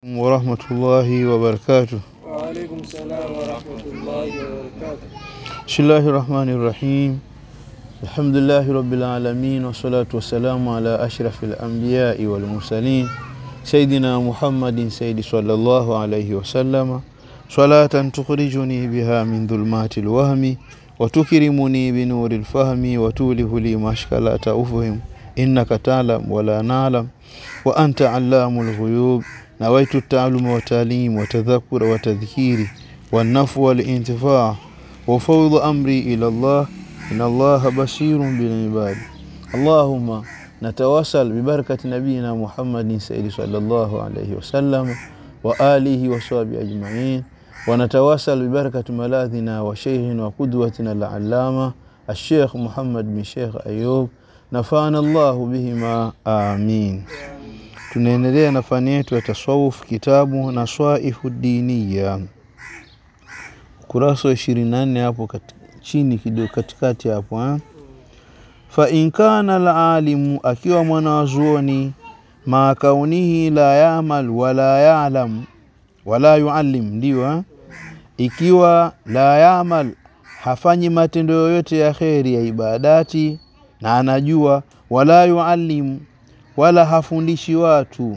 warahmatullahi wabarakatuh. Waalaikum salam warahmatullahi wabarakatuh. Bismillahi rahmani rahim. Alhamdulillahi rabbil alamin wassalatu wassalamu ala ashrafil anbiyai wal mursalin sayyidina Muhammadin sayyidi sallallahu alayhi wasallama salatan tukhrijuni biha min dhulmati lwahmi wa tukrimuni binuri lfahmi wa tulihu li mashkalata ufhim innaka talam wala nalam wa anta allamu lghuyub nawaitu taaluma watalim watadhakura watadhkiri wannafu walintifaa وفوض أمري إلى الله إن الله بشير بالعباد اللهم نتواصل ببركة نبينا محمد سيد صلى الله عليه وسلم وآله وصحبه أجمعين ونتواصل ببركة ملاذنا وشيخنا وقدوتنا العلامة الشيخ محمد بن شيخ أيوب نفعنا الله بهما آمين tunaendelea na fani yetu ya tasawuf kitabu naswaihu diniya ukurasa wa ishirini na nne hapo kati, chini kidogo katikati hapo ha? fa in kana alalimu akiwa mwanawazuoni ma kaunihi la yamal wala yalam wala yuallim ndio ha? ikiwa la yamal hafanyi matendo yoyote ya kheri ya ibadati na anajua wala yuallim wala hafundishi watu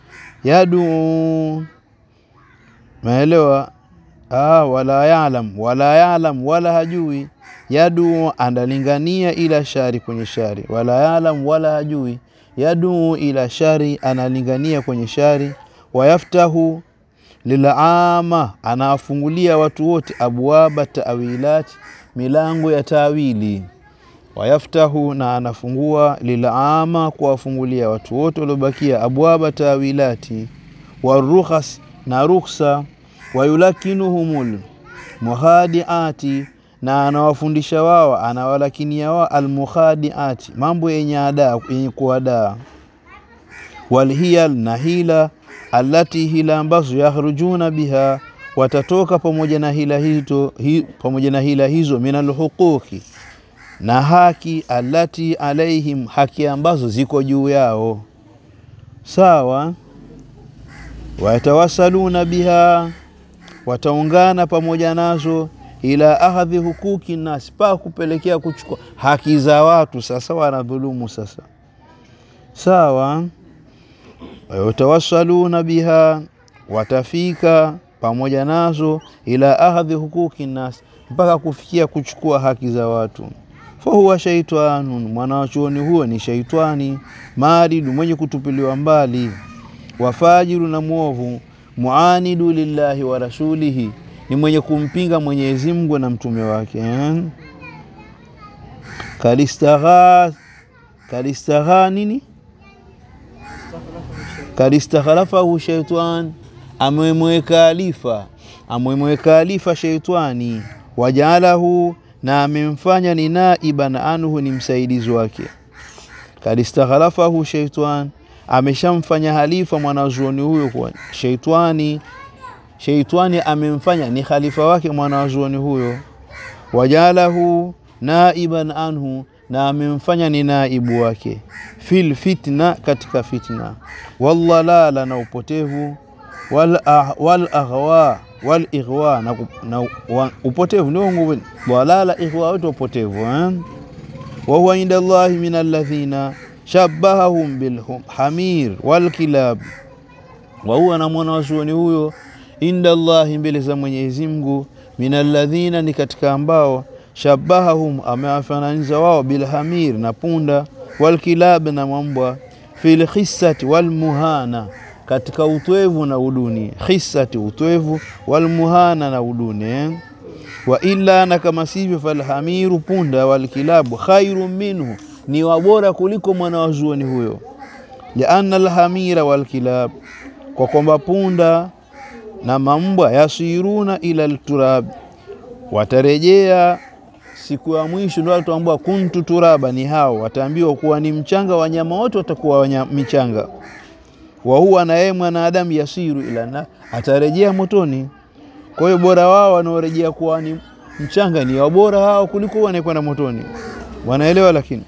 yadu maelewa Ah, wala yalam wala yalam wala hajui yadu analingania ila shari kwenye shari wala yalam wala hajui yadu ila shari analingania kwenye shari wayaftahu lilama anawafungulia watu wote abwaba tawilati milango ya tawili wayaftahu na anafungua lilama kuwafungulia watu wote waliobakia abwaba tawilati warukhas na rukhsa wayulakinuhumul muhadiati na anawafundisha wao anawalakinia wao almuhadiati mambo yenye adaa yenye kuadaa walhiyal na hila allati hila ambazo yakhrujuna biha watatoka pamoja na hila hizo hi, pamoja na hila hizo minalhuquqi na haki allati alaihim haki ambazo ziko juu yao sawa wayatawasaluna biha wataungana pamoja nazo ila ahadhi hukuki nasi pa kupelekea kuchukua haki za watu sasa wanadhulumu sasa sawa watawasaluna biha watafika pamoja nazo ila ahadhi hukuki nasi mpaka kufikia kuchukua haki za watu fahuwa shaitanun mwanawachuoni huo ni shaitani maridu mwenye kutupiliwa mbali wafajiru na mwovu muanidu lillahi wa rasulihi ni mwenye kumpinga Mwenyezi Mungu na mtume wake eh? kalistagha kalistagha nini kalistaghalafahu shaitan amemweka alifa amemweka alifa shaitani wajaalahu na amemfanya ni naiban anhu ni msaidizi wake kalistaghalafahu shaitan ameshamfanya halifa mwanazuoni huyo kwa sheitani sheitani amemfanya ni khalifa wake mwanazuoni huyo wajalahu naiban anhu na amemfanya ni naibu wake fil fitna katika fitna wallalala na upotevu wal, ah, wal aghwa wal ighwa na, na wa, upotevu ndio nguvu walala ighwa wote upotevu eh? wa huwa inda Allahi min alladhina shabbahahum bilhamir walkilab wa huwa na mwanazuoni huyo inda Allahi mbele za Mwenyezi Mungu min alladhina ni katika ambao shabbahahum amewafananiza wao bilhamir na punda walkilab na mambwa fil khissati walmuhana katika utwevu na uduni khissati utwevu walmuhana na uduni eh? wa illa na kama sivyo falhamiru punda walkilabu khairu minhu ni wabora kuliko mwanawazuoni huyo lianna alhamira walkilab kwa kwamba punda na mambwa yasiruna ila lturab watarejea siku ya mwisho ndio wataambiwa kuntu turaba ni hao wataambiwa kuwa ni mchanga wanyama wote watakuwa wanya, michanga wa huwa na yeye mwanadamu yasiru ila na atarejea motoni kwa hiyo bora wao wanaorejea kuwa ni mchanga ni wabora hao kuliko wanaekwenda motoni wanaelewa lakini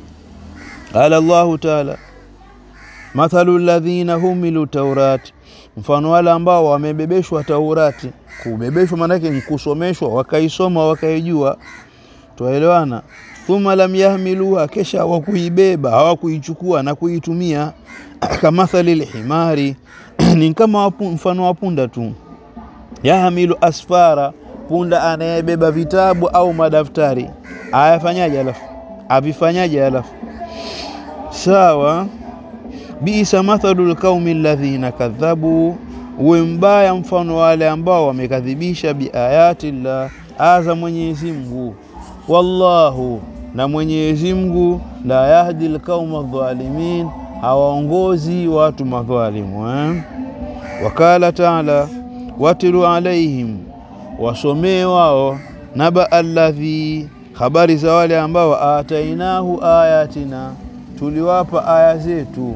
qala Allahu taala mathalu alladhina humilu taurat mfano wale ambao wamebebeshwa Taurati. Kubebeshwa maanake ni kusomeshwa, wakaisoma wakaijua, twaelewana. Thumma lam yahmiluha, kesha hawakuibeba hawakuichukua na kuitumia. Kamathali lhimari, ni kama wapu, mfano wa punda tu. Yahmilu asfara, punda anayebeba vitabu au madaftari, ayafanyaje? Alafu avifanyaje? Alafu sawa Bisa mathalu lqaumi alladhina kadhabu, uwe mbaya mfano wale ambao wamekadhibisha biayati llah, aya za Mwenyezi Mungu. Wallahu, na Mwenyezi Mungu la yahdi lqauma dhalimin, hawaongozi watu madhalimu eh? Wakala taala watilu alaihim, wasomee wao naba alladhi, habari za wale ambao atainahu ayatina, tuliwapa aya zetu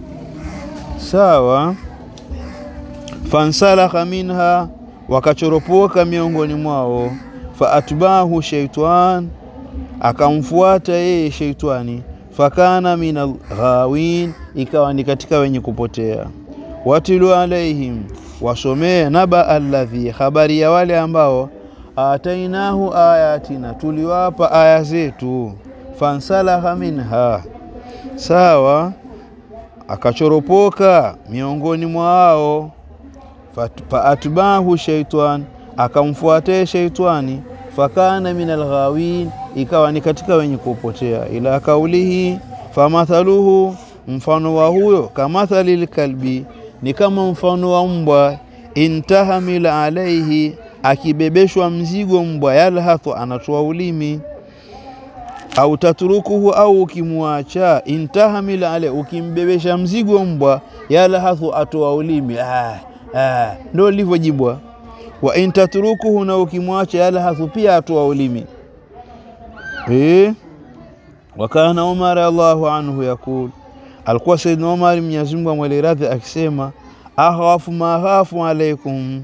Sawa. Fansalakha minha, wakachoropoka miongoni mwao. Faatbahu shaitan, akamfuata yeye sheitani. Fakana min alghawin, ikawa ni katika wenye kupotea. Watilu alaihim, wasomee naba alladhi, habari ya wale ambao atainahu ayatina, tuliwapa aya zetu. Fansalakha minha, sawa akachoropoka miongoni mwao. Faatbahu shaitan, akamfuatia shaitani. Fakana min alghawin, ikawa ni katika wenye kupotea. Ila kaulihi famathaluhu, mfano wa huyo kamathali lkalbi, ni kama mfano wa mbwa. Intahamil alaihi, akibebeshwa mzigo mbwa, yalhathu, anatoa ulimi au tatrukuhu au ukimwacha, intahamil ale, ukimbebesha mzigo mbwa, yalhathu atoa ulimi ah, ah, ndo livyojibwa. Wa intatrukuhu, na ukimwacha, yalhathu pia atoa ulimi eh. Wakana Umar Allahu anhu yakul, alikuwa Saidna Umar Mwenyezi Mungu amwele radhi akisema, akhawafu ma khafu alaikum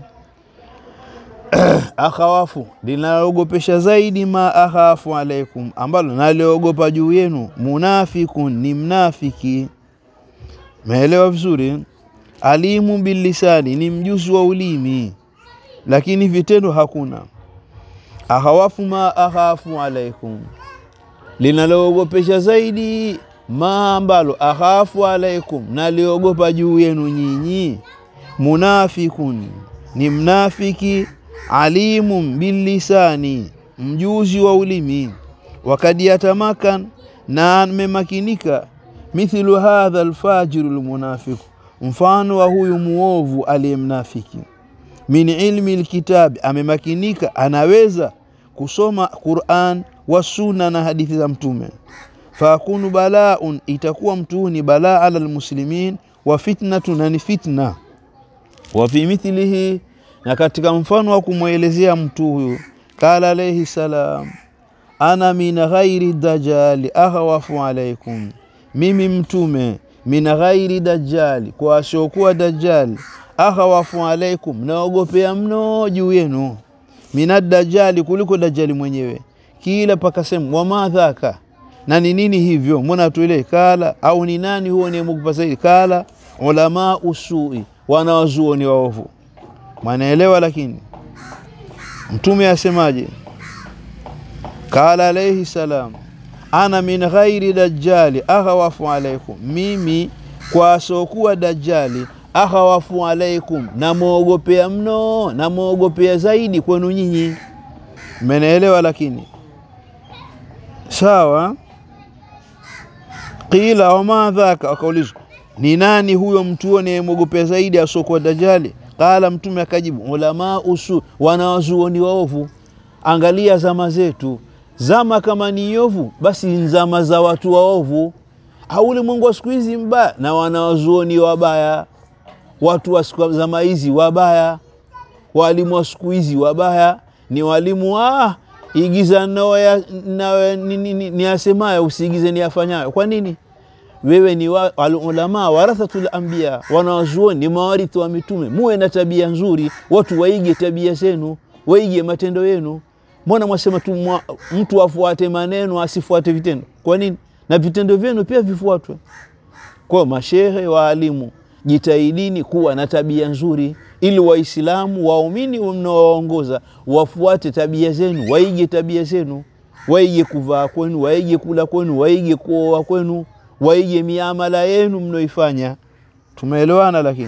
akhawafu linaloogopesha zaidi, ma akhafu alaikum, ambalo naliogopa juu yenu. Munafikun ni mnafiki, meelewa vizuri. Alimu bilisani ni mjuzi wa ulimi, lakini vitendo hakuna. Akhawafu ma akhafu alaikum, linaloogopesha zaidi, ma ambalo akhafu alaikum, naliogopa juu yenu nyinyi. Munafikun ni mnafiki alimun bilisani, mjuzi wa ulimi. Wakad yatamakan, na amemakinika. Mithlu hadha alfajiru lmunafiku, mfano wa huyu muovu aliyemnafiki. Min ilmi lkitabi, amemakinika, anaweza kusoma Quran wa sunna na hadithi za Mtume. Fakunu balaun, itakuwa mtu huu ni balaa ala lmuslimin, wa fitnatu, na ni fitna. Wa fi mithlihi na katika mfano wa kumwelezea mtu huyu, kala alayhi salam, ana min ghairi dajali akhawafu alaikum, mimi mtume min ghairi dajali, kwa asiokuwa dajali, akhawafu alaikum, naogopea mno juu yenu, minad dajali, kuliko dajali mwenyewe. Kila pakasema wama dhaka, na ni nini hivyo, mbona tuele kala, au ni nani huo niemogopa zaidi? Kala ulama usui, wanawazuoni waovu Mwanaelewa, lakini mtume asemaje? Kala alayhi salam, ana min ghairi dajjali akhawafu alaikum, mimi kwa asokuwa dajjali akhawafu alaikum, namwogopea mno, namwogopea zaidi kwenu nyinyi. Mmenielewa? Lakini sawa. Qila wama dhaka, akaulizwa ni nani huyo mtu anayemwogopea zaidi asokuwa dajjali? Qala, mtume akajibu, ulama usu, wanawazuoni waovu. Angalia zama zetu, zama kama ni ovu, basi zama za watu waovu. Au ulimwengu wa siku hizi mbaya na wanawazuoni wabaya, watu wa zama hizi wabaya, walimu wa siku hizi wabaya, ni walimu ah, igiza ni asemayo, usiigize ni afanyayo. Kwa nini? Wewe ni wa, ulama warathatul anbiya, wanawazuoni ni mawarithi wa mitume. Muwe na tabia nzuri, watu waige tabia zenu, waige matendo yenu. Mbona mwasema tu mwa, mtu afuate maneno asifuate vitendo? Kwa nini? Na vitendo vyenu pia vifuatwe. Kwa mashehe, waalimu, jitahidini kuwa na tabia nzuri ili waislamu waumini mnaowaongoza wafuate tabia zenu waige tabia zenu waige kuvaa kwenu waige kula kwenu waige kuoa kwenu waige miamala yenu mnaoifanya tumeelewana lakini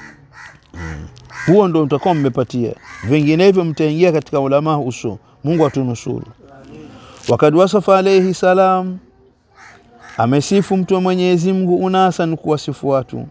huo ndo mtakuwa mmepatia vinginevyo mtaingia katika ulamaa uso mungu atunusuru wakad wasafa alaihi salam amesifu mtu wa mwenyezi mungu unasan kuwasifu watu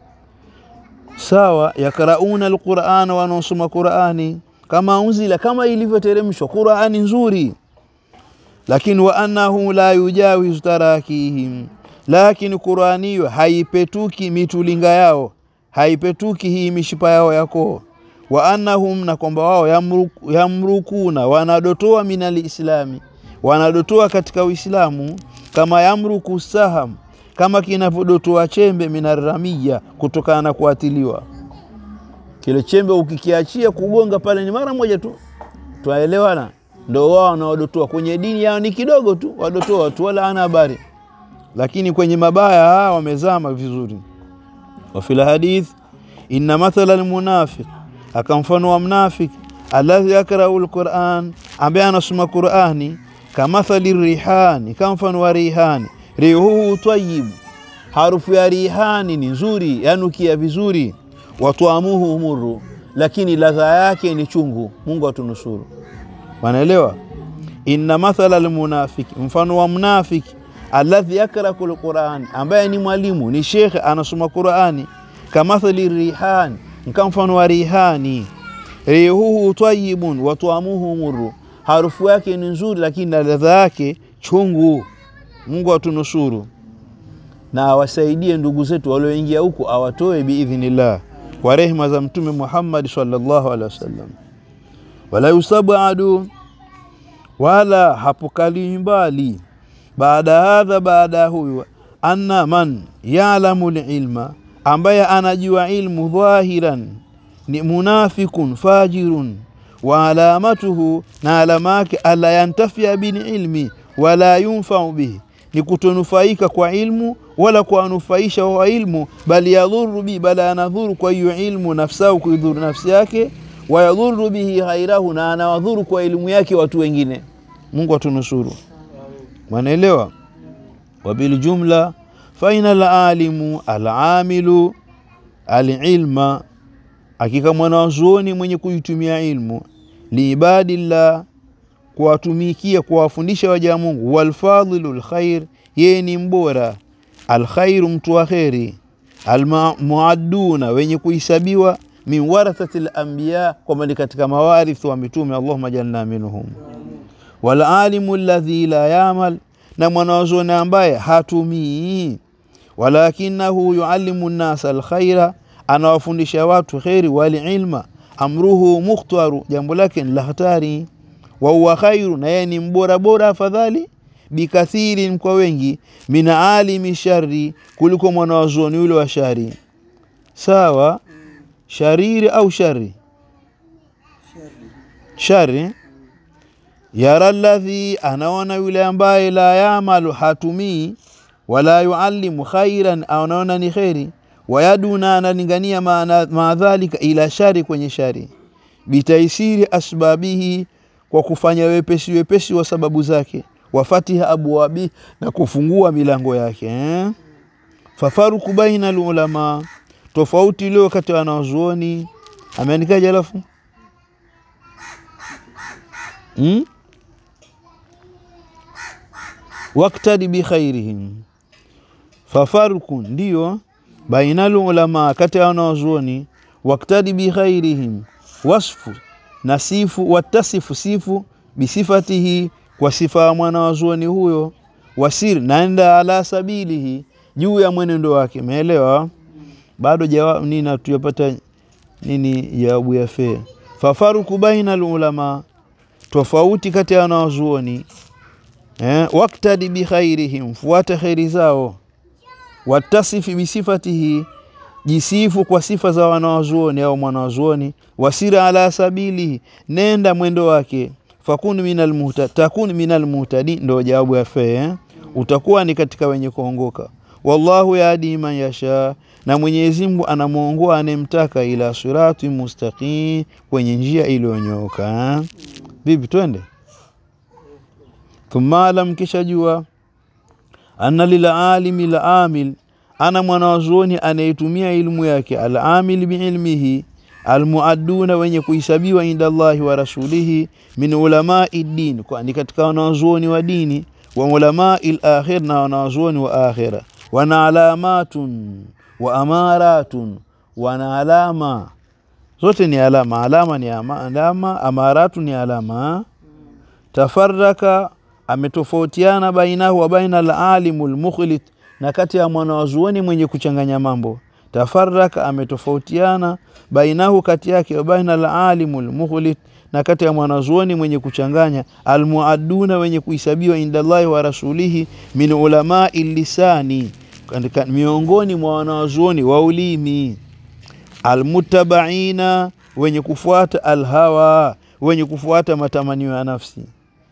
sawa yakrauna alquran wanaosoma qurani kama unzila kama ilivyoteremshwa qurani nzuri lakini wa annahu la yujawizu tarakihim lakini qurani hiyo haipetuki mitulinga yao haipetuki hii mishipa yao yako wa annahum na kwamba wao yamruku, yamrukuna wanadotoa minalislami wanadotoa katika uislamu kama yamruku saham kama kinavyodotoa chembe minaramiya kutokana na kuatiliwa kile chembe ukikiachia kugonga pale ni mara moja tu twaelewana ndo wao wanaodotoa kwenye dini yao ni kidogo tu wadotoa tu wala ana habari lakini kwenye mabaya haa wamezama vizuri wafil hadith inna mathala almunafiq akamfano wa mnafik alladhi yakrau lquran ambaye anasoma qurani kamathali rihani kama mfano wa rihani rihuhu twayibu harufu ya rihani ni nzuri yanukia vizuri watwamuhu muru lakini ladha yake ni chungu mungu atunusuru wanaelewa inna mathala almunafiki mfano wa mnafiki alladhi yakraku lqurani ambaye ni mwalimu ni shekhe anasoma qurani kamathali rihani nka mfano wa rihani rihuhu twayibun watwamuhu muru harufu yake ni nzuri lakini na ladha yake chungu mungu atunusuru na awasaidie ndugu zetu walioingia huku awatoe biidhnillah kwa rehma za mtume muhammadi salllahu alehi wasallam wala yusabadu wala hapokali mbali baada hadha baada ya huyu anna man yalamu lilma ambaye anajua ilmu dhahiran ni munafikun fajirun wa alamatuhu na alama yake alla yantafia bililmi wala yunfau bihi ni kutonufaika kwa ilmu wala kuwanufaisha wa ilmu bali yadhuru bihi bali anadhuru kwa hiyo ilmu nafsahu kuidhuru nafsi yake wayadhuru bihi ghairahu na anawadhuru kwa elimu yake watu wengine mungu atunusuru mwanaelewa wabiljumla faina alalimu alamilu alilma hakika mwanazuoni mwenye kuitumia ilmu liibadillah kuwatumikia kuwafundisha waja Mungu walfadhilu lkhair yeye ni mbora alkhairu mtu wa kheri almuaduna wenye kuhesabiwa min warathati lambiya kwamba ni katika mawarithu wa mitume allahuma jalna minhum walalimu ladhi la yamal na mwanazuoni ambaye hatumii walakinahu yuallimu nnasa alkhaira anawafundisha watu kheri walilma amruhu mukhtaru jambo lake ni la hatari wa huwa khairu na yeye ni mbora bora afadhali bikathirin kwa wengi min alimi shari kuliko mwanawazuoni yule wa shari sawa shariri au shari shari yara ladhi anaona yule ambaye la yamalu hatumii wala yuallimu khairan anaona ni kheri wayaduna analingania maadhalika ila shari kwenye shari bitaisiri asbabihi kwa kufanya wepesi wepesi wa sababu zake wafatiha abwabi na kufungua milango yake eh? fafaruku baina lulama tofauti leo kati ya wanazuoni ameandikaje alafu hmm? waktadi bikhairihim fafaruku ndiyo baina lulama kati ya wanazuoni waktadi bikhairihim wasfu na sifu watasifu sifu bisifatihi kwa sifa ya mwanawazuoni huyo wasir naenda ala sabilihi juu ya mwenendo wake meelewa bado jawabu nini hatujapata nini jawabu ya fee fafaruku baina lulama tofauti kati ya wanawazuoni eh, waktadi bikhairihim fuata kheri zao watasifi bisifatihi jisifu kwa sifa za wanawazuoni au mwanawazuoni wasira ala sabili nenda mwendo wake fakun minal muhta takun minal muhtadi ndo jawabu ya fee eh? utakuwa ni katika wenye kuongoka wallahu yahdi man yasha na Mwenyezi Mungu anamwongoa anemtaka ila sirati mustaqim, kwenye njia iliyonyooka. Vipi, twende thumma alam, kisha jua anna lilalimi lamil, ana mwanawazuoni anayetumia ilmu yake, alamil biilmihi almuadduna, wenye kuhisabiwa inda Allahi wa rasulihi, min ulamai din, kwani katika wanawazuoni wa dini, wa ulamai lakhir, na wanawazuoni wa akhira, wana alamatun wa amaratun, wana alama zote ni alama. Alama ni ama, alama, amaratu ni alama. Tafaraka ametofautiana bainahu wa baina alalimu lmukhlit, na kati ya mwanawazuoni mwenye kuchanganya mambo. Tafaraka ametofautiana bainahu, kati yake, wa baina alalimu lmukhlit, na kati ya mwanazuoni mwenye kuchanganya. Almuaduna, wenye kuhesabiwa inda Allahi wa rasulihi, min ulamai lisani, miongoni mwa wanawazuoni wa ulimi almutabaina wenye kufuata alhawa, wenye kufuata matamanio ya nafsi.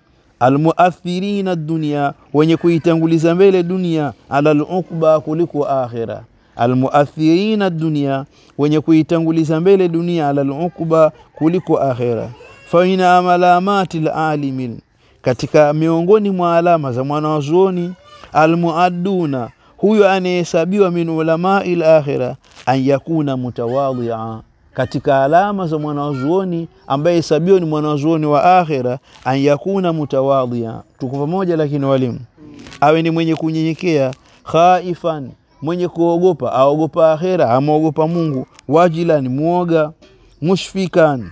Almuathirina dunia, wenye kuitanguliza mbele dunia, ala luqba, kuliko akhira. Almuathirina dunia, wenye kuitanguliza mbele dunia, ala luqba, kuliko akhira. Faina amalamati lalimi, katika miongoni mwa alama za mwanawazuoni almuadduna huyo anayehesabiwa min ulamai lakhira an yakuna mutawadhia, katika alama za mwanazuoni ambaye hesabiwa ni mwanazuoni wa akhira, an yakuna mutawadhia. Tuko pamoja, lakini walimu, awe ni mwenye kunyenyekea, khaifan, mwenye kuogopa, aogopa akhira, amwogopa Mungu, wajilan, muoga, mushfikan,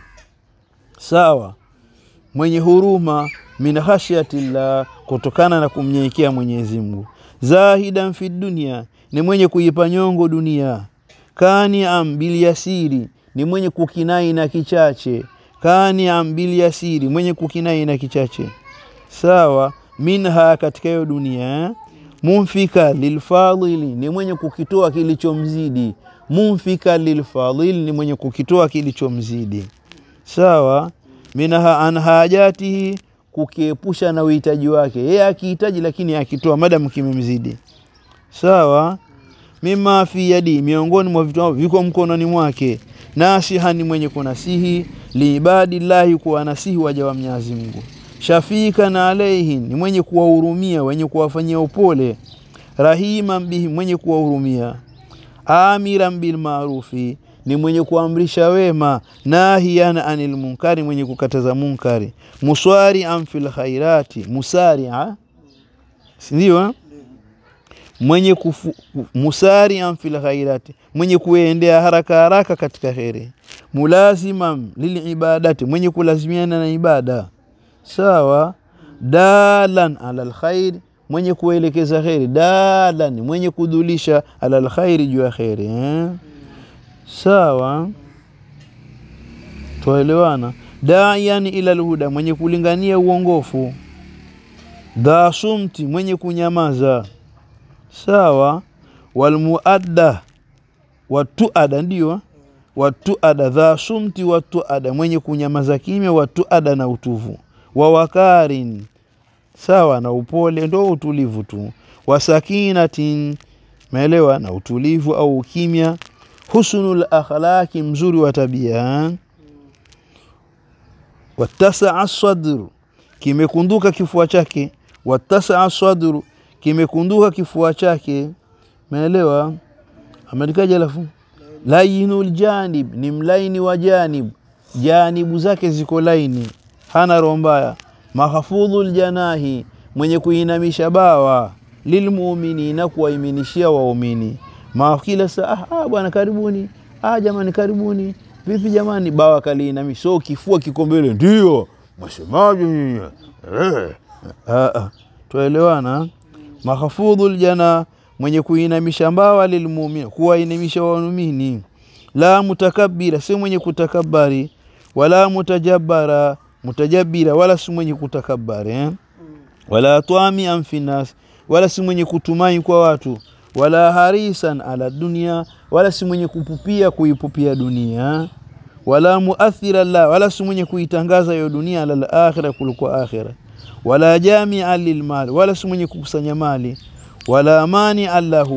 sawa, mwenye huruma, min khashyatillah, kutokana na kumnyenyekea Mwenyezi Mungu zahidan fi dunia, ni mwenye kuipa nyongo dunia. Kaniam bil yasiri, ni mwenye kukinai na kichache. Kaniam bil yasiri, mwenye kukinai na kichache. Sawa, minha, katika hiyo dunia. Mumfika lilfadhili, ni mwenye kukitoa kilichomzidi. Mumfika lilfadhili, ni mwenye kukitoa kilichomzidi. Sawa, minha an hajatihi kukiepusha na uhitaji wake yeye akihitaji, lakini akitoa madamu kimemzidi. Sawa, mima fi yadi, miongoni mwa vitu viko mkononi mwake. Nasiha, ni mwenye kunasihi. Liibadillahi, kuwa nasihi waja wa Mwenyezi Mungu. Shafika na alaihi, ni mwenye kuwahurumia wenye kuwafanyia upole. Rahima bihi, mwenye kuwahurumia. Amiran bil maarufi ni mwenye kuamrisha wema. Nahiyan anil munkari, mwenye kukataza munkari. Muswarian fil khairati, musaria sindio? Mwenye kufu, musarian fil khairati, mwenye kuendea haraka haraka katika kheri. Mulaziman lil ibadati, mwenye kulazimiana na ibada. Sawa. Dalan ala lkhair, mwenye kuelekeza kheri. Dalan, mwenye kudhulisha ala lkhairi, juu ya kheri eh? Sawa, twaelewana. Daian ila lhuda, mwenye kulingania uongofu. Dha sumti, mwenye kunyamaza. Sawa. Walmuadda watuada, ndio watuada. Dha sumti watuada, mwenye kunyamaza kimya. Watuada na utuvu. Wawakarin, sawa, na upole, ndo utulivu tu. Wasakinatin, meelewa, na utulivu au ukimya husnul akhlaqi, mzuri wa tabia. Watasaa sadru, kimekunduka kifua chake. Watasaa sadru, kimekunduka kifua chake. Meelewa? Ameandikaje? Alafu layinul janib, ni mlaini wa janib, janibu zake ziko laini, hana roho mbaya. Mahfudhul janahi, mwenye kuinamisha bawa. Lilmuminina, kuwaiminishia waumini kila saa ah, bwana karibuni, ah, jamani karibuni, vipi jamani, bawa kaliinami, so kifua kiko mbele, ndio mwasemaje nyinyi eh? Twaelewana. Mahfudhul jana, mwenye kuinamisha mbawa. Lilmumin, kuwainamisha waumini. La mutakabira, si mwenye kutakabari. Wala mutajabara, mutajabira, wala si mwenye kutakabari eh? Wala twami amfinas, wala si mwenye kutumai kwa watu wala harisan ala dunia, wala si mwenye kupupia kuipupia dunia. Wala muathira la, wala si mwenye kuitangaza hiyo dunia, ala lakhira, kuliko akhira. Wala jamia lilmali, wala si mwenye kukusanya mali. Wala mani allahu,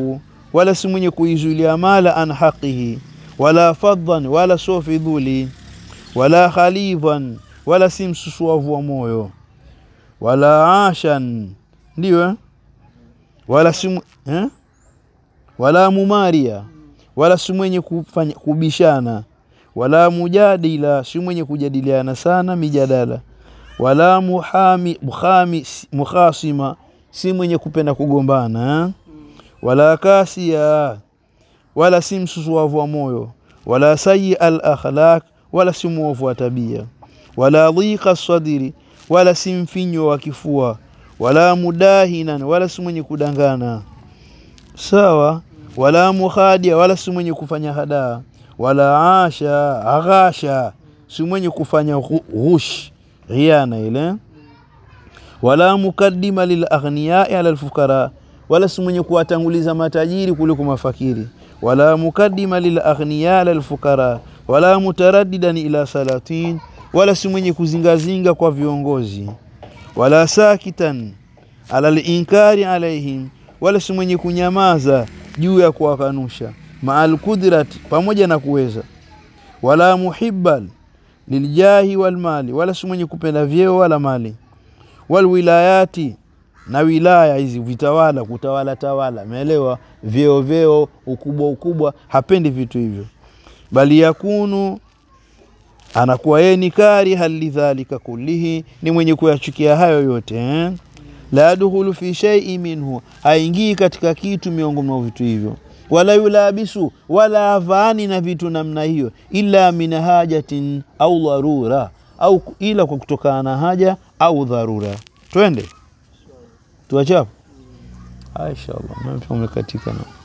wala si mwenye kuizuilia mala an haqihi, wala fadhan, wala sio fidhuli, wala khalidhan, wala si msusuavu wa moyo, wala ashan, ndio eh? wala si mw- eh? wala mumaria, wala si mwenye kufanya kubishana, wala mujadila, si mwenye kujadiliana sana mijadala, wala muhami, muhami, mukhasima, si mwenye kupenda kugombana eh? wala kasia, wala si msusuavu wa moyo, wala sayi al akhlaq, wala si mwovu wa tabia, wala dhika sadiri, wala si mfinyo wa kifua, wala mudahinan, wala si mwenye kudangana sawa, wala mukhadia, wala si mwenye kufanya hadaa, wala asha aghasha, si mwenye kufanya ghu- ghush ghiana ile, wala mukaddima lil aghniyai ala alfukara, wala si mwenye kuwatanguliza matajiri kuliko mafakiri, wala mukaddima lil aghniya ala alfukara, wala mutaraddidan ila salatin, wala si mwenye kuzingazinga kwa viongozi, wala sakitan ala linkari alaihim, wala si mwenye kunyamaza juu ya kuwakanusha, maal kudrati, pamoja na kuweza, wala muhibban liljahi walmali, wala si mwenye kupenda vyeo wala mali, walwilayati na wilaya hizi vitawala, kutawala tawala, umeelewa? Vyeo vyeo, ukubwa ukubwa, hapendi vitu hivyo, bali yakunu anakuwa yeye ni kariha lidhalika kullihi, ni mwenye kuyachukia hayo yote eh? la yadkhulu fi shay'in minhu, haingii katika kitu miongoni mwa vitu hivyo, wala yulabisu, wala avaani na vitu namna hiyo, illa min hajatin au dharura, au ila kwa kutokana na haja au dharura. Twende tuachapo, inshallah, umekatika na